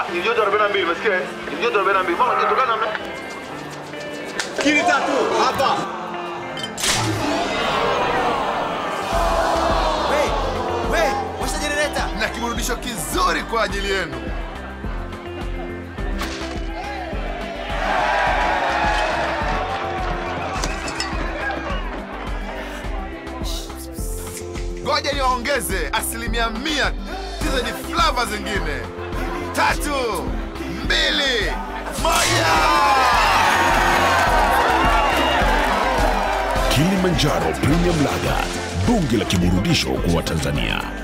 Ah, ni joto 42, umesikia? eh? Ni joto 42. Mama joto gani namna? Kili tatu hapa. We, we, washa jenereta. na kiburudisho kizuri kwa ajili yenu. Ngoja niwaongeze asilimia mia hizo ni flava zingine. Tatu, mbili, moja. Kilimanjaro Premium Lager, bunge la kiburudisho kwa Watanzania.